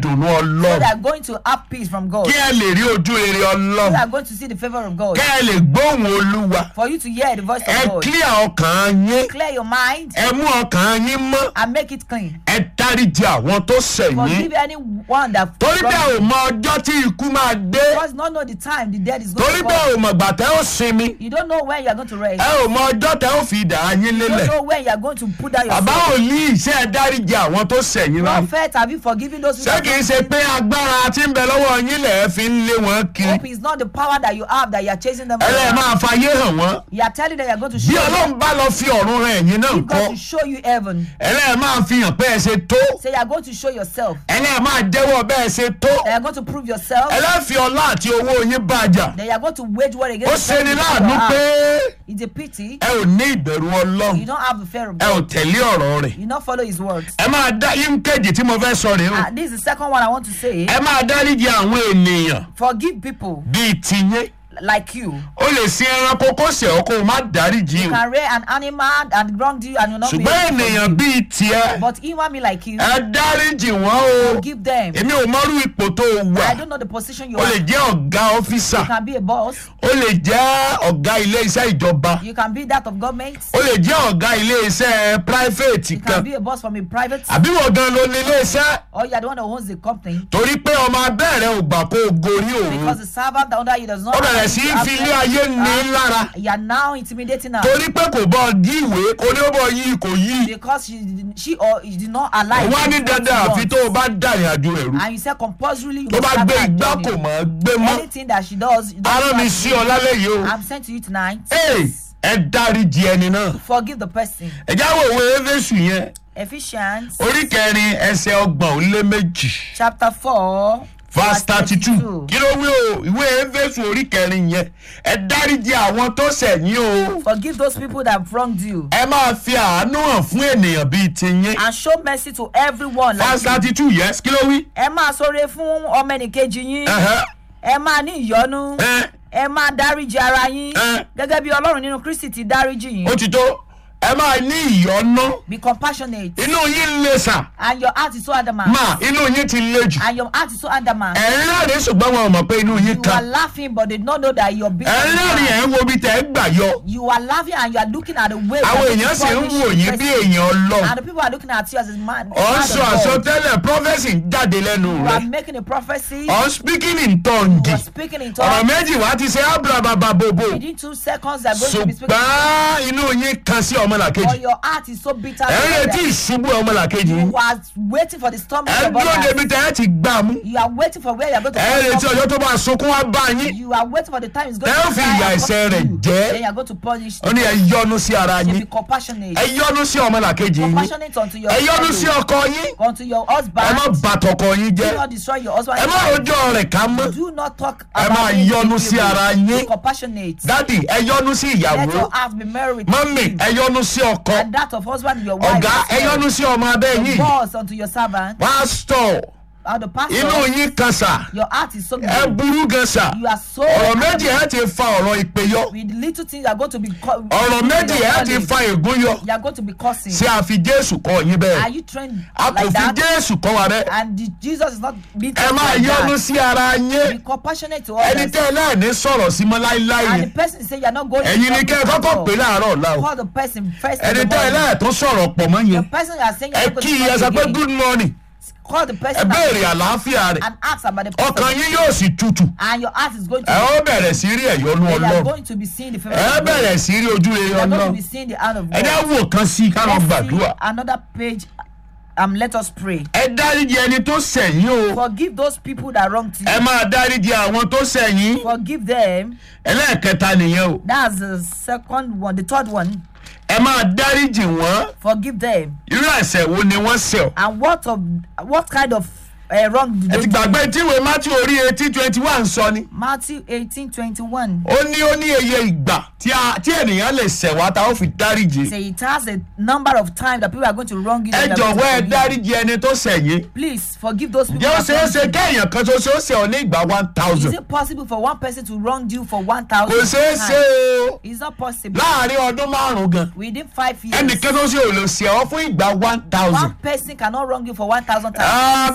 ìdùnnú So ọlọ́run they are going to have peace from God. kí ẹ lè rí ojú rere You ọlọ́run are going to see the favor of God. kí ẹ lè gbóhùn olúwa For you to hear the voice ẹ of God. clear ọkàn yín Clear your mind ẹ mú ọkàn yín mọ́ and make it clean. ẹ dáríji àwọn tó ṣẹ̀ yín Forgive anyone that torí bẹ́ẹ̀ ò wronged you. mọ ọjọ́ tí ikú máa dé Because you don't know the time the dead is going torí to bẹ́ẹ̀ come. ò mọ̀ gbà tẹ́ ó sinmi You don't know when you are going to rest. ẹ ò mọ ọjọ́ tẹ́ ó fi ìdá yín You lélẹ̀ don't know when you are going to put down your bàbá sword. ò ní iṣẹ́ ẹ dáríji àwọn tó ṣẹ̀ yín láyé Prophet, have you forgiven those who ṣé kìí ṣe pé agbára tí ń bẹ lọ́wọ́ yín lẹ̀ ẹ́ fi ń lé wọn kiri Hope is not the power that you have that you are chasing them. ẹ lẹ́ẹ̀ around. máa fayé hàn wọ́n You are telling them you are going to bí show ọlọ́run them. bá lọ fi ọ̀run rẹ̀ ẹ̀yìn náà If kọ́ God to show you heaven. ẹ lẹ́ẹ̀ máa fi hàn pé ẹ ṣe tó Say you are going to show yourself. ẹ lẹ́ẹ̀ máa jẹ́wọ́ bẹ́ẹ̀ ṣe tó That you are going to prove yourself. ẹ lẹ́ẹ̀ fi ọlá àti owó yín bàjà That you are going to wage war ó against ṣe ni the láàánú people pé you have. It's a pity. ẹ ò ní ìbẹ̀rù ọlọ́run You don't have the fear of ẹ ò God. tẹ̀lé ọ̀rọ̀ rẹ̀ You not follow his words. ẹ máa dá yín kejì tí mo fẹ́ sọ rèé o Ah, this is the second one I want to say. ẹ máa dáríji àwọn ènìyàn Forgive people bíi tiyín like you. ó lè sin ẹranko kó ṣe ọ́ kó o má dáríji You o can rear an animal and wronged you and you not be ṣùgbọ́n able to ènìyàn forgive. bíi tiẹ̀ But human being like you, ẹ dáríji wọ́n o forgive them. èmi ò mọ́rú ipò tó o wà I don't know the position you o lè are. jẹ́ ọ̀gá ọ́fíìsà You can be a boss. o lè jẹ́ ọ̀gá ilé iṣẹ́ ìjọba You can be that of government. o lè jẹ́ ọ̀gá ilé iṣẹ́ private You kan can be a boss from a private. àbí wọ́n gan ló ní ilé iṣẹ́ Or you are the one that owns the company. torí pé ọmọ abẹ́rẹ́ ò gbà kó o gorí òun Because the servant under you does not. ó bẹ̀rẹ̀ sí í fi ilé ayé ní lára You are now intimidating her. torí pé kò bọ́ yí ìwé kò ní ó bọ́ yí kò yí Because she, did- she or he did not allow you wọ́n á ní to do what dandan you àfi want. tó o bá dàrin àjò ẹ̀rú And you said compulsorily you tó must bá start gbé that igbá journey. kò mọ̀ ọ́ gbé mọ́ Anything that she does, you don't arán do mi that. sí ọ lálẹ́ yìí o I'm sent to you tonight. Hey, ẹ dáríji ẹni náà Forgive the person. ẹ jáwọ́ òwe éfésù yẹn Ephesians orí kẹrin ẹsẹ̀ ọgbọ̀n ó lé méjì chapter 4. verse thirty two kí ló wí o ìwé éfésù orí kẹrin yẹn ẹ dáríji àwọn tó ṣẹ̀yìn o Forgive those people that have wronged you. ẹ máa fi àánú hàn fún ènìyàn bíi tiyín And show mercy to everyone. like verse you. thirty two yes kí ló wí. Ẹ máa sọre fún ọmọ ẹnìkejì yín. Ẹhẹ́, Ẹ máa ní ìyọ́nú. ẹ, Ẹ máa dáríji ara yín. Eh. Gẹ́gẹ́ bí Ọlọ́run nínú Kristi ti dáríji yín. ó ti tó ẹ máa ní ìyọ́nú Be compassionate. inú yín lè sà And your heart is so adamant. máa inú yín ti le jù And your heart is so adamant. ẹ̀ ń rẹ́rìn ṣùgbọ́n wọn ò mọ̀ pé inú yín You are kan laughing but they don't know that you're being ẹ̀ ń rẹ́rìn ẹ̀ ń wo ibi tẹ̀ ń gbà yọ You are laughing and you are looking at the way àwọn that èèyàn sì ń punish wò yín the bí person. èèyàn ọlọ́run And the people are looking at you as a man. ọ̀ ń man sọ of God. àsọtẹ́lẹ̀ prophecy ń jáde lẹ́nu You rẹ̀ are making a prophecy. ọ̀ ń speaking in tongue You are speaking in ọ̀rọ̀ tongues. méjì wá ti ṣe ábúrábàbà bòbò Within two seconds, they are going to be speaking. ṣùgbọ́n inú yín kan sí Or ọmọlàkejì your heart is so bitter. ẹ̀ ń towards retí them. ìṣubú ọmọlàkejì yín You are waiting for the storm ẹ̀ ń of dúró débi others. tẹ̀ ẹ́ ti gbà mú You are waiting for where you are going to ẹ̀ ń retí come ọjọ́ tó bá sunkún wá bá yín You are waiting for the time it's going Ẹ ó to fi cry ìyà and ẹ̀ṣẹ̀ punish rẹ̀ you. jẹ́. Then you are going to punish ó ní ẹ them. yọ́nú sí ara Say, yín Be compassionate. ẹ yọ́nú sí ọmọlàkejì yín Compassionate unto your ẹ yọ́nú sí fellow, ọkọ yín unto your ẹ husband. má bà tọkọ yín Do jẹ́ not destroy your husband. ẹ má rojọ́ rẹ̀ ká mọ́ Do not talk Ẹ about máa him yọ́nú in sí evil. ara yín. Be compassionate. dádì ẹ yọ́nú sí Let ìyàwó your heart be merry with mọ́mì him. ẹ yọ́nú sí ọkọ And that of husband, your wife. ọ̀gá as ẹ well. yọ́nú sí ọmọ abẹ́ The yín boss unto your servant. pásítọ̀ And the pastor. inú yín kan sà Your heart is so good. ẹ burú gan sà You are so. ọ̀rọ̀ méjì ẹ ti fa ọ̀rọ̀ ìpè yọ With little things, you are going to be. co- ọ̀rọ̀ méjì ẹ ti fa ègún yọ You are going to be cursing. ṣé a fi jésù kọ́ yín Are bẹ́ẹ̀ you trained a kò like fi that? jésù kọ́ wa bẹ́ẹ̀ And the, Jesus is not being ẹ trained máa like yọ́nú that. sí ara yín Be compassionate to ẹni others. tẹ́ ẹ náà ní sọ̀rọ̀ sí mọ́ láíláí And the yẹn person say you are not going ẹ̀yin ni kẹ́ ẹ kọ́kọ́ pè láàárọ̀ ọ̀la o Call the person first. in ẹni the tẹ́ ẹ morning. náà tó sọ̀rọ̀ pọ̀ mọ́ The yẹn person you are saying you ẹ are not kí going ẹ to sọ pé talk again. good morning Call the ẹ person béèrè àlàáfíà rẹ̀ and ask about the person. ọkàn yín yóò sì tutù And your heart is going to ẹ ó bẹ̀rẹ̀ sí rí ẹ̀yọ́nú you are ọlọ́run going to be seeing the favor ẹ of God. bẹ̀rẹ̀ sí rí ojú rere You are going to ọlọ́run be seeing the hand of ẹ dá God. wò kan sí i ká lọ Let's gbàdúrà see another page. Um, let us pray. ẹ dáríji ẹni tó sẹ̀yìn o Forgive those people that wronged you. ẹ máa dáríji àwọn tó sẹ̀yìn Forgive them. ẹlẹ́ẹ̀kẹta nìyẹn o That's the second one. The third one. ẹ máa dáríji wọ́n Forgive them. irú ẹ̀ṣẹ̀ wo ni wọ́n ṣẹ̀ ọ́ And what of what kind of uh, wrong did ẹ they ti do? gbàgbé tíwèé matthew orí eighteen twenty one sọ ni Matthew eighteen twenty one. ó ní ó ní iye ìgbà tí a- tí ènìyàn lè ṣẹ̀ wá tá ó fi dáríji Say it has a number of times that people are going to wrong you. ẹ that you are going jọ̀wọ́ ẹ to forgive. dáríji ẹni tó sẹ̀yìn Please forgive those people. ǹjẹ́ ó that ṣeé wronged ṣe you. kéèyàn kan ṣoṣo ṣe ọ ní ìgbà one Is thousand it possible for one person to wrong you for one thousand? kò ṣeé ṣe o It's not possible. láàrin ọdún márùn-ún gan Within five years, ẹnìkan tó ṣe ò lè ṣe ọ fún ìgbà one thousand one person cannot wrong you for one thousand times. bíbélì sì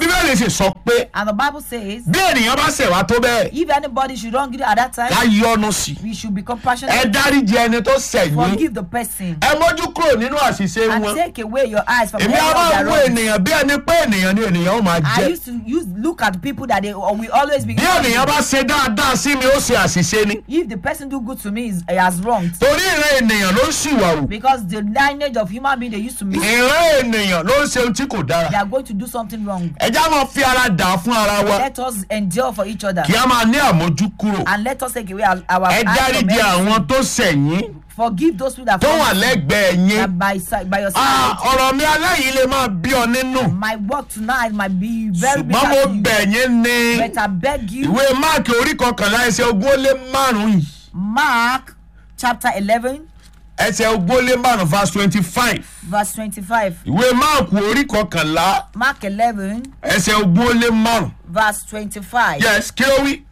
sì sọ pé And the Bible says, bí ènìyàn bá ṣẹ̀ wá tó bẹ́ẹ̀ if anybody should wrong you at that ká time, yọnu sí i we should be ẹ compassionate, dáríji ẹni tó ṣẹ̀ yín forgive the person, ẹ mójú kúrò nínú àṣìṣe and wọn take away your eyes from èmi any á of máa their wo wrongs. ènìyàn bí ẹni pé ènìyàn ni ènìyàn ó máa I jẹ used to use look at people that they or we always be. bí ènìyàn bá ṣe dáadáa sí mi ó ṣe àṣìṣe ni If the person do good to me is he has wronged torí ìran ènìyàn ló ń ṣìwàwù because the lineage of human being they used to miss ìran ènìyàn ló ń ṣe ohun tí kò dára they are going to do something wrong. ẹjá máa fi ara dà á fún ara wa Let us endure for each other kí a máa ní àmójú kúrò and let us take away our, our ẹ eyes from dáríji everything. àwọn tó ṣẹ̀yìn Forgive those people that tó wà wronged you, lẹ́gbẹ̀ẹ́ yín that by side by your Ah, side. ọ̀rọ̀ mi aláyìí lè máa bí ọ nínú My work tonight might be very big ṣùgbọ́n mo to you, bẹ̀ yín ní but I beg you, ìwé máàkì orí kọkànlá ẹsẹ̀ ogún ó lé márùn-ún yìí Mark chapter eleven ẹsẹ̀ ogún ó lé márùn-ún verse twenty five verse twenty-five. ìwé máàkì orí kọkànlá Mark eleven ẹsẹ̀ ogún ó lé márùn-ún verse twenty-five. yes kí ló wí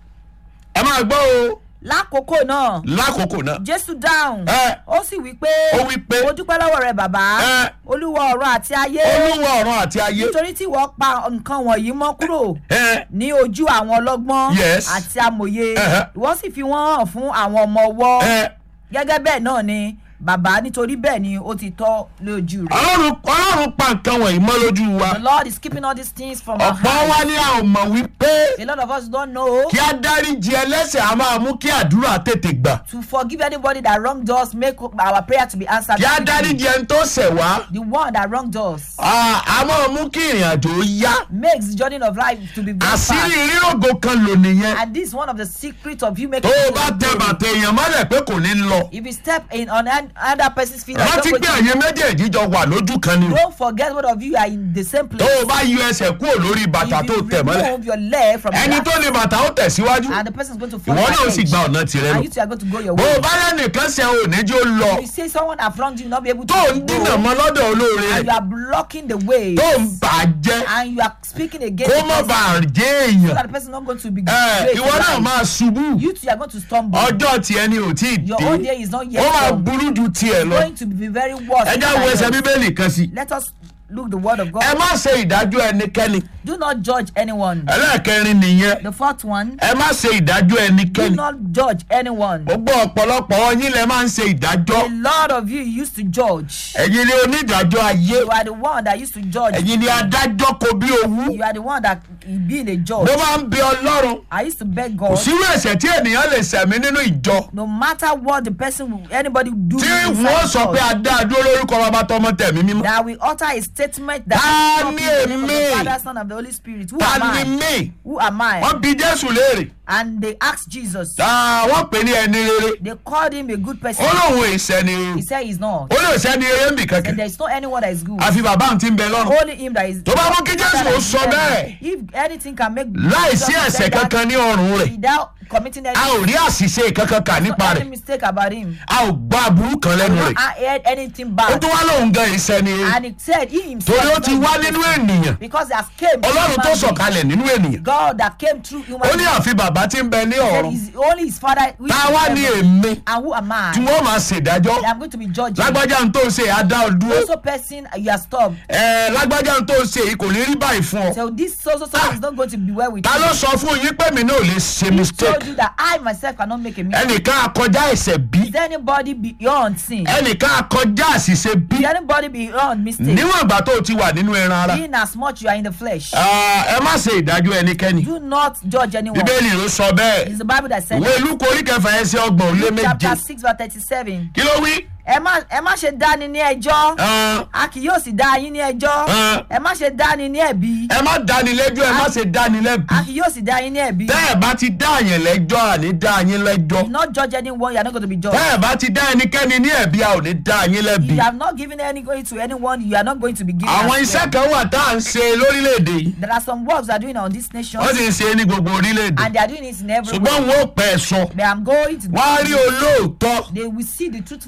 ẹ máa gbọ́ o lákòókò náà lákòókò náà jésù dáhùn Ẹ. ó sì wí pé Ó wí pé, mo dúpẹ́ lọ́wọ́ rẹ bàbá Ẹ. olúwa ọ̀run àti ayé olúwa ọ̀run àti ayé nítorí tí wọ́n pa nǹkan wọ̀nyí mọ́ kúrò ẹ ní ojú àwọn ọlọ́gbọ́n Yes. àti amòye Ẹhẹ́. ìwọ́n sì fi wọ́n hàn fún àwọn ọmọ ọwọ́ ẹ gẹ́gẹ́ bẹ́ẹ̀ náà ni bàbá nítorí bẹ́ẹ̀ ni ó ti tọ́ lójú rẹ̀. ọlọ́run ọlọ́run pa nǹkan wọ̀nyí mọ́ lójú wa the lord is keeping all these things from our ọ̀pọ̀ hands. wa ní a ò mọ̀ wípé a lot of us don't know kí a dáríji ẹlẹ́sẹ̀ a máa mú kí àdúrà tètè gbà to forgive anybody that wronged us make our prayer to be answered. kí a quickly. dáríji ẹni tó ṣẹ̀ wá the one that wronged us a a máa mú kí ìrìn àjò yá makes the journey of life to be very àṣírí fast. rírògò kan lò nìyẹn And this is one of the secrets of you tó making o it bá to tẹ glory. bàtẹ èèyàn mọ́lẹ̀ pé kò ní lọ If you step in on an- another person's feet, and rántí don't pé go to- ẹ̀yin méjèèjì jọ wà lójú kan ni o don't forget both of you are in the same tó place. o bá yọ ẹsẹ̀ kúrò lórí bàtà if tó you tẹ̀ mọ́lẹ̀ remove your leg from ẹni the tó ní bàtà ó tẹ̀síwájú and the person is going to fall ìwọ náà ó back sì edge. gba ọ̀nà tirẹ̀ lọ and you two are going to go your bó o way. bá lẹ́nìkan ṣe ò ní jó lọ you say someone have wronged you, you not be able to tó ń dínà go, mọ́ lọ́dọ̀ olóore and you rẹ̀ are blocking the way, tó ń bà á jẹ́ and you are speaking against kó the má person, bà á jẹ́ so èèyàn that the person not going to be ẹ great ìwọ in náà life. máa ṣubú You two are going to stumble. ọjọ́ tiẹ̀ ni ò tí ì Your dé own day is not yet ó máa come. burú ju tiẹ̀ lọ going to be very worse. ẹ já than wo ẹsẹ̀ yours. bíbélì kan sí Let us look the word of God. ẹ má ṣe ìdájọ́ ẹnikẹ́ni Do not judge anyone. ẹlẹ́ẹ̀kẹrin nìyẹn The fourth one, ẹ má ṣe ìdájọ́ do ẹnikẹ́ni not judge anyone. gbogbo ọ̀pọ̀lọpọ̀ yín lẹ máa ń ṣe ìdájọ́ A lot of you used to judge. ẹ̀yin ni onídàájọ́ ayé You are the one that used to judge. ẹ̀yin ni adájọ́ kò bí owú You are the one that being a mo judge. máa ń bẹ ọlọ́run I used to beg kò God, sírú ẹ̀ṣẹ̀ tí ènìyàn lè ṣẹ̀mí nínú ìjọ no matter what the person, will- anybody do, tí inside wọ́n sọ pé church, a dá a dúró lórúkọ bàbá tọmọ tẹ̀mí mímọ́ that we utter a statement Ta that stop ni in the name of èmi? the Father, Son, and the Holy Spirit. Who ta am ni I? mí Who am I? wọ́n bi jésù léèrè And they asked Jesus. Ah, wọ́n pè ní ẹni rere They called him a good person. ó lóun ìṣẹ́ni rere He said he's not. ó lóun ìṣẹ́ni rere ń bì And kankan there's no anyone that is good. àfi bàbá àwọn tí ń bẹ lọ́rùn Only him that is. Tó bá mú kí Jésù ó sọ bẹ́ẹ̀. If anything can make. láìsí Jesus ẹ̀ṣẹ̀ say that kankan ní ọrùn rẹ̀ Without committing any, a ò rí àṣìṣe kankan kà nípa any rẹ̀ mistake about him. a ò gbọ́ aburú kan lẹ́nu rẹ̀ I heard anything ó bad. tún wá lóun gan ìṣẹ́ni rere And he said he himself. torí ó is ti not wá a good nínú person. ènìyàn Because he has came. through ọlọ́run tó human being. sọ̀kalẹ̀ nínú ènìyàn God that came through human ó ní being. àfi bàbá tí ń bẹ ní Said ọ̀run he's only his father. which tá a is wá in ní heaven. èmi And who am tí I? wọ́n máa ṣèdájọ́ That I'm going to be judging. lágbájá ń tó ṣe àdá ọdúró Also, person you are stopped. ẹ lágbájá ń tó ṣe yìí kò ní rí báyìí fún ọ So this so so so is not going to be well with ta you. ló sọ fún yín pé mi náà ò lè ṣe He mistake told you that I myself cannot make a mistake. ẹnìkan akọjá ẹ̀ṣẹ̀ bí Is anybody beyond sin? ẹnìkan akọjá àṣìṣe bí Is anybody beyond mistake? níwọ̀n ìgbà tó o ti wà nínú ẹran ara In as much you are in the flesh, Ah, ẹ má ṣe ìdájọ́ ẹnikẹ́ni do not judge anyone. bíbélì ló sọ bẹ́ẹ̀ It's the Bible that said ìwé lúkọ orí kẹfà ẹsẹ̀ ọgbọ̀n ó lé Luke méje chapter six verse thirty-seven. kí ló wí. Ẹ má ẹ má ṣe dáni ní ẹjọ́. Ah, A kì yóò sì dá yín ní ẹjọ́. Ah. Ẹ má ṣe dáni ní ẹ̀bi. ẹ má dáni lẹ́jọ́ ẹ má ṣe dáni lẹ́bi A kì yóò sì dá yín ní ẹ̀bi. tẹ́ ẹ bá ti dá àyàn lẹ́jọ́ àní dá yín lẹ́jọ́ Do not judge anyone, you are not going to be judged. tẹ́ ẹ bá ti dá ẹnikẹ́ni ní ẹ̀bi a ò ní dá yín lẹ́bi. If you have not given any going to anyone, you are not going to be given. àwọn as iṣẹ́ well. kan wà tá à ń ṣe lórílẹ̀‐èdè yìí There are some works they are doing on this nation, wọ́n sì ń ṣe é ní gbogbo orílẹ̀‐èdè and they are doing it in every ṣùgbọ́n way. wọn ò pẹ́ ẹ sọ But I'm going to. wọ́n á rí olóòótọ́ They will see the truthful person. wọ́n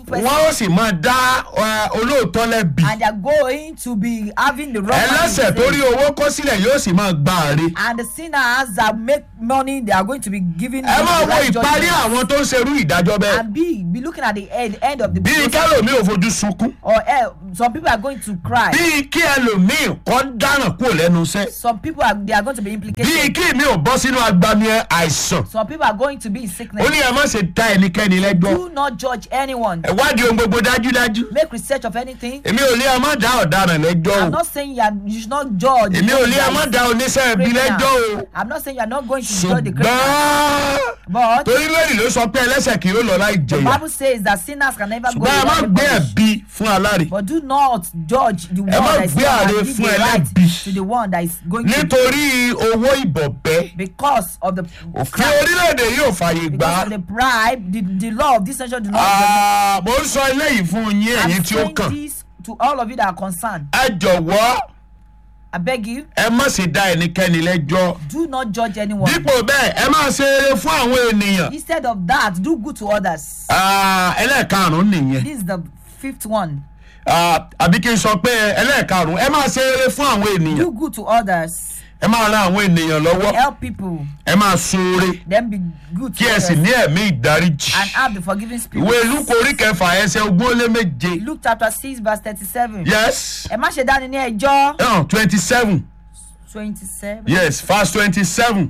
yóò sì máa dá ẹ, olóòótọ́ lẹ́bi and they are going to be having the wrong man ẹlẹ́sẹ̀ in tó rí faith. owó kó sílẹ̀ yóò sì máa gba àre and the sinners that make money they are going to be giving ẹ them máa the wo right ìparí judgment. àwọn tó ń serú ìdájọ́ bẹ́ẹ̀ and be be looking at the end, end of the bíi kẹlòmíì ò fojú sunkún or eh, some people are going to cry bíi kí ẹlòmíì kọ́ dáràn kúrò lẹ́nu iṣẹ́ some people are they are going to be bíi implicated kí mi ò bọ́ sínú agbami àìsàn some people are going to be in ó sickness ní ẹ má ṣe dá ẹnikẹ́ni lẹ́jọ́ do not judge anyone ẹ wádìí ohun gbogbo dájúdájú make research of anything èmi ò lé ẹ má dá ọ̀daràn lẹ́jọ́ i'm o not saying you, are, you should not judge èmi ò lé ẹ má dá oníṣẹ́ ẹbí lẹ́jọ́ o i'm not saying you are not going to judge the criminal ṣùgbọ́n but torí lórí ló sọ pé ẹlẹ́sẹ̀ kì yóò lọ láì the jẹyà bible says that sinners can never go ṣùgbọ́n ẹ má without gbé the punish. ẹ̀bi fún aláre but do not judge the one má that is gbé wrong àre and give fún the right ẹlẹ́bi. to the one that is going to nítorí owó ìbọ̀bẹ́ because of the òfin orílẹ̀-èdè yóò fààyè gbà because á of the bribe the the law of this nation do not Ah, mo ń sọ eléyìí fún yín I'm ẹ̀yin tí ó saying kàn this to all of you that are concerned ẹ jọ̀wọ́ I beg you ẹ má ṣe dá ẹnikẹ́ni lẹ́jọ́ do not judge anyone dípò bẹ́ẹ̀ ẹ máa ṣe eré fún àwọn ènìyàn instead of that do good to others Ah, ẹlẹ́ẹ̀karùn-ún nìyẹn this is the fifth one Ah, àbí kí n sọ pé ẹlẹ́ẹ̀karùn-ún ẹ máa ṣe eré fún àwọn ènìyàn do good to others ẹ máa ran àwọn ènìyàn lọ́wọ́ help people ẹ máa ṣoore then be good kí to ẹ sì others ní ẹ̀mí ìdáríjì and have the forgiving spirit ìwé lúkọ orí kẹfà ẹsẹ̀ ogún ó lé méje Luke chapter six verse thirty-seven yes ẹ má ṣe dání ní ẹjọ́ twenty seven twenty-seven yes verse twenty seven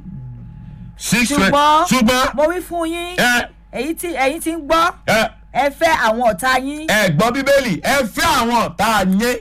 six twenty ṣùgbọ́n ṣùgbọ́n mo wí fún yín ẹ èyí tí ẹ̀yin ti ń gbọ́ ẹ ẹ fẹ́ àwọn ọ̀tá yín ẹ gbọ́ bíbélì ẹ fẹ́ àwọn ọ̀tá yín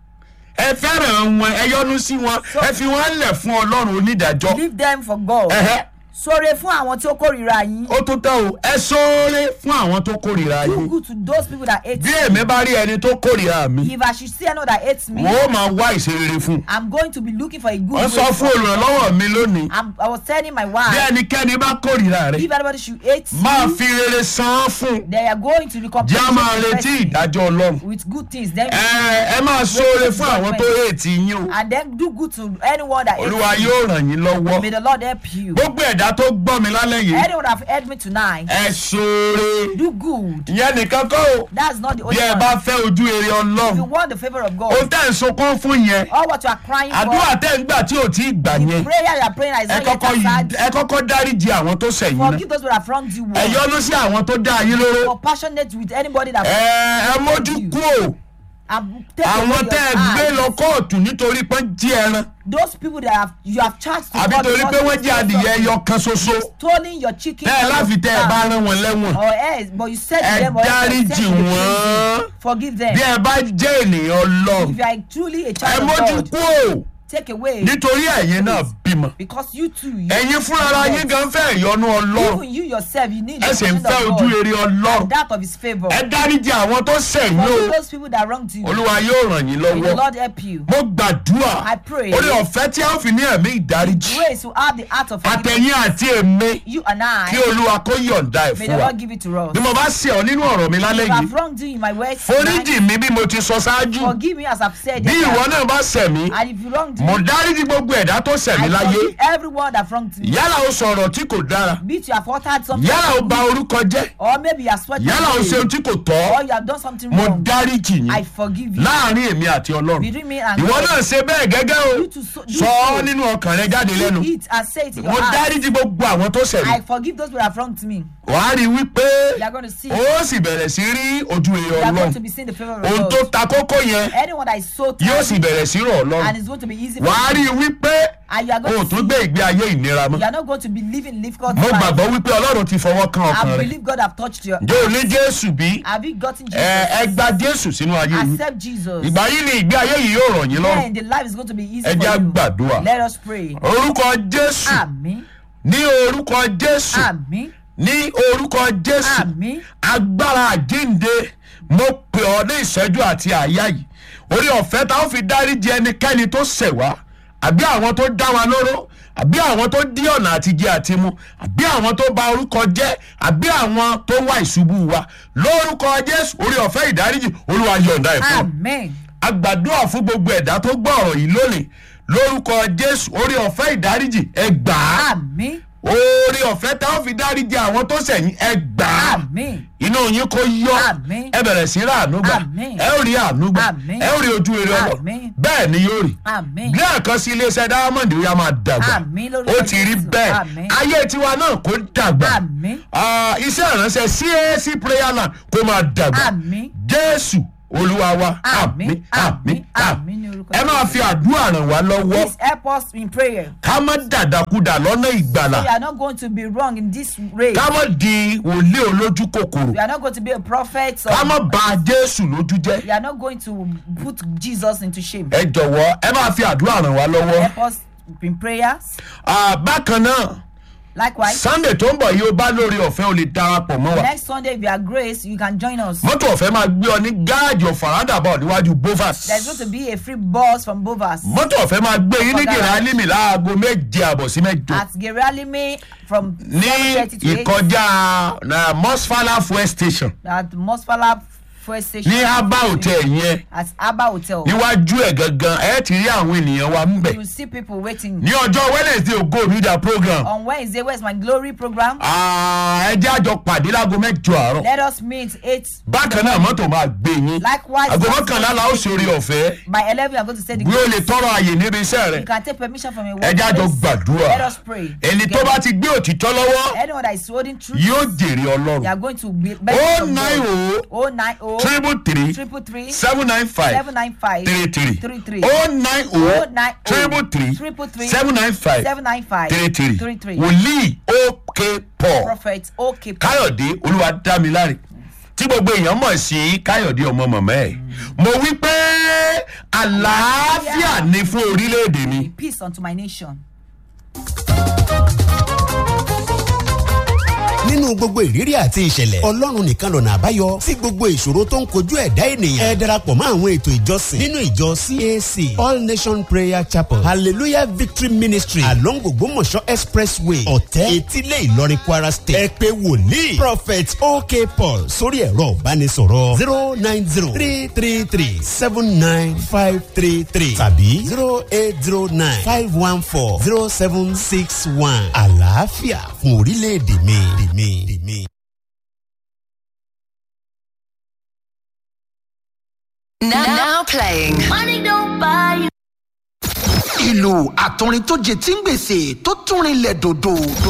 ẹ fẹ́ràn wọn ẹ yọ́nú sí wọn ẹ fi wọn lẹ̀ fún ọlọ́run onídàájọ́ leave them for God ẹ̀hẹ́ ṣoore fún àwọn tí ó kórìíra yín ó tó tán o ẹ sóore fún àwọn tó kórìíra do yín good to those people that hate bí you èmi bá rí ẹni tó kórìíra mi if I should see anyone that hates me wọ́n ó máa wá ìṣerere fún un I'm going to be looking for a good wọ́n sọ way fún olùrànlọ́wọ́ mi lónìí I'm, I was telling my bí wife ẹnikẹ́ni bá kórìíra rẹ if anybody should hate máa you fi rere san án fún they are going to recompense jẹ́ á máa the retí person ìdájọ́ ọlọ́run with good things then ẹ ẹ máa sóore fún àwọn tó èètì yín o and then do good to anyone that hates olúwa you yóò ràn yín lọ́wọ́ may the Lord help you gbogbo ẹ̀dá tó gbọ́ mi lálẹ́ yìí anyone that have heard me tonight ẹ sóore do good ìyẹn nìkan kọ́ o that's not the only bí ẹ one bá fẹ́ ojú ere if you ọlọ́run want the favour of ohun God tẹ́ ń sunkún fún yẹn all what you are crying àdúrà for tẹ́ ń gbà tí ò tí ì gbà the yẹn prayer you are praying that is ẹ not yet kọ́kọ́ answered ẹ kọ́kọ́ dáríji àwọn tó sẹ̀yìn náà forgive those who have wronged you ẹ yọ́nú sí àwọn tó dá yín lóró compassionate with anybody that ẹ ẹ mójú kú o and take away àwọn your tẹ́ ẹ gbé eyes. lọ kóòtù nítorí pé ń jí ẹran those people that have you have charged to àbí God torí because pé they wọ́n jí stole adìyẹ something, ẹyọ kan ṣoṣo stolen your chicken tẹ́ ẹ or your láfi tẹ́ ẹ bá cow, rán wọn lẹ́wọ̀n or else but you said ẹ to them or else you dáríjì said to the wọ́n prison, forgive them bí ẹ bá jẹ́ ènìyàn ọlọ́run if you are truly a ẹ child of mójú God kú o take away nítorí ẹ̀yin náà bímọ because you too you ẹ̀yin fúnra yín gan fẹ́ ìyọnu ọlọ́run even you yourself you need ẹ the sì ń blessing fẹ́ of ojú God rere ọlọ́run and that of his favour ẹ dáríjì àwọn tó sẹ̀yìn o forgive those people that wronged you olúwa yóò ràn yín may the lọ́wọ́ Lord help you mo gbàdúrà I pray. orí ọ̀fẹ́ tí a ó fi ní ẹ̀mí ìdáríjì grace to have the heart of forgiveness àtẹ̀yìn àti èmi you and I kí olúwa kó yọ̀ǹda ẹ̀ may fún the wa Lord give it to us bí mo bá ṣe ọ nínú ọ̀rọ̀ mi lálẹ́ if I yìí have wronged you in my words foríjì mi bí mo ti sọ ṣáájú forgive me as I've said bí earlier. ìwọ náà bá ṣẹ̀ mí and if you wronged mo me dáríjì gbogbo ẹ̀dá tó ṣẹ̀ mí I láyé forgive everyone that wronged me yálà ó sọ̀rọ̀ tí kò dára be it you have uttered something yálà ó ba orúkọ jẹ́ or maybe you have sweat yálà ó ṣe ohun tí kò or tọ́ you have done something mo wrong dáríjì I yín forgive you láàrin èmi àti ọlọ́run between me and ìwọ God náà ṣe bẹ́ẹ̀ gẹ́gẹ́ o You to so- do sọ ọ́ so. nínú ọkàn rẹ jáde lẹ́nu do it and say it in mo your heart dáríjì gbogbo àwọn tó ṣẹ̀ mí I forgive those who have wronged me wàá rí i wípé you are going to see ó sì bẹ̀rẹ̀ sí rí ojú rere you are going ọlọ́run to be seeing the favour of ohun tó God ta kókó yẹn anyone that is so yóò sì tired bẹ̀rẹ̀ sí rọ̀ ọlọ́run and it's going to be easy for wàá rí you i wípé and you are o ò going to tún see gbé ìgbé ayé ìnira mọ́ you are not going to be living difficult mo life gbàgbọ́ wípé ọlọ́run ti fọwọ́ kan ọkàn I rẹ believe God have touched your ǹjẹ́ o ní jésù bí have you gotten Jesus ẹ ẹ gba jésù sínú ayé yìí accept Jesus ìgbà yìí ni ìgbé ayé yìí yóò rọ̀ yín lọ́rùn then the life is going to be easy ẹ for jẹ́ á you gbàdúrà let us pray orúkọ jésù àmín ní orúkọ jésù àmín ní orúkọ jésù àmín agbára àjínde mo pè ọ́ ní ìṣẹ́jú àti àyà yìí orí ọ̀fẹ́ tá ó fi dáríji ẹnikẹ́ni tó ṣẹ̀ wá àbí àwọn tó dá wa lóró àbí àwọn tó dí ọ̀nà àtijẹ àti mu àbí àwọn tó bà orúkọ jẹ́ àbí àwọn tó wá ìṣubú wa lórúkọ jésù orí ọ̀fẹ́ ìdáríjì olúwa yọ̀ǹda ẹ̀ fún ọ àmín a gbàdúrà fún gbogbo ẹ̀dá tó gbọ́ ọ̀rọ̀ yìí lónìí lórúkọ jésù orí ọ̀fẹ́ ìdáríjì ẹ gbà á àmín oore ọ̀fẹ́ tá a fi dáríjì àwọn tó sẹ̀yìn ẹ gbà á àmín inú yín kó yọ Àmín. ẹ bẹ̀rẹ̀ sí rà àánú gbà Àmín. ẹ ó rí àánú gbà Àmín. ẹ ó rí ojú rere ọlọ Àmín. bẹ́ẹ̀ ni yóò rí àmín bí àkànṣe iléeṣẹ́ diamond ó yá máa dàgbà Àmín lórúkọ ó ti rí Jésù. bẹ́ẹ̀ Àmín. ayé tiwa náà kó dàgbà Àmín. Ah, iṣẹ́ ìránṣẹ́ cac prayer land kó máa dàgbà Àmín. jésù olúwa wa Àmín, àmín, àmín ní orúkọ ẹ máa Jésù. fi àdúrà ràn wá lọ́wọ́ please help us in prayer ká má dàdàkudà lọ́nà ìgbàlà we are not going to be wrong in this race ká má di wòlíì olójú kòkòrò we are not going to be a prophet ká má or ba jésù lójú jẹ́ we are not going to put jesus into shame ẹ jọ̀wọ́ ẹ máa fi àdúrà ràn wá lọ́wọ́ help us in prayers Ah, bákan náà likewise sunday tó ń bọ̀ yìí ó bá lórí ọ̀fẹ́ ó lè darapọ̀ mọ́ wa next sunday if you are grace you can join us mọ́tò ọ̀fẹ́ máa gbé ọ ní gáàjì ọ̀fàràdàbọ̀ níwájú bovas there's going to be a free bus from bovas mọ́tò ọ̀fẹ́ máa gbé yín ní Ọ̀gá. gèrè alímì láago méje àbọ̀ sí mẹ́jọ at geralime from ní 7:30 to 8 ìkọjá na mosfala fuel station at mosfala fuel station ní abba hotel yẹn at abba hotel níwájú ẹ̀ gangan ẹ ti rí àwọn ènìyàn wa ń bẹ̀ you will see people waiting ní ọjọ́ wednesday ògo media program on wednesday where's my glory program Ah, ẹ jẹ́ àjọ pàdé láago mẹ́jọ àárọ̀ let us meet eight bákan náà mọ́tò máa gbé yín Likewise, àgọ́ mọ́kànlá la ó ṣe orí ọ̀fẹ́ by eleven you are going to say the bí ó lè tọrọ àyè níbi iṣẹ́ rẹ̀ you can take permission from a ẹ jẹ́ àjọ workplace. gbàdúrà let us pray ẹni tó bá ti gbé òtítọ́ lọ́wọ́ anyone that is holding truth yóò jèrè they ọlọ́run are going to be ó náì o oh nine oh triple three triple three seven nine five seven nine five three three three three ó náì o oh nine oh triple three triple three seven nine five seven nine five three three three three wòlíì òkè paul prophet okay káyọ̀dé olúwadámiláre tí gbogbo èèyàn mọ̀ sí káyọ̀dé ọmọ mọ̀mọ́ ẹ̀ mo wí pé àlàáfíà ni fún orílẹ̀-èdè mi. peace unto my nation. nínú gbogbo ìrírí àti ìṣẹ̀lẹ̀ ọlọ́run nìkan lọ̀nà àbáyọ sí gbogbo ìṣòro tó ń kojú ẹ̀dá ènìyàn ẹ darapọ̀ mọ́ àwọn ètò ìjọsìn nínú ìjọ cac all nation prayer chapel hallelujah victory ministry along ògbómọ̀ṣọ́ expressway ọ̀tẹ́ etílé ìlọrin kwara state ẹ pé wòlíì prophet ok paul sórí ẹ̀rọ ìbánisọ̀rọ̀ zero nine zero three three three seven nine five three three tàbí zero eight zero nine five one four zero seven six one àlàáfíà fún orílẹ̀-èdè mi. mi, mi. Now, now playing. Money don't buy you. ìlú àtọrin tó jẹ tí ń gbèsè tó tún rinlẹ̀ dòdò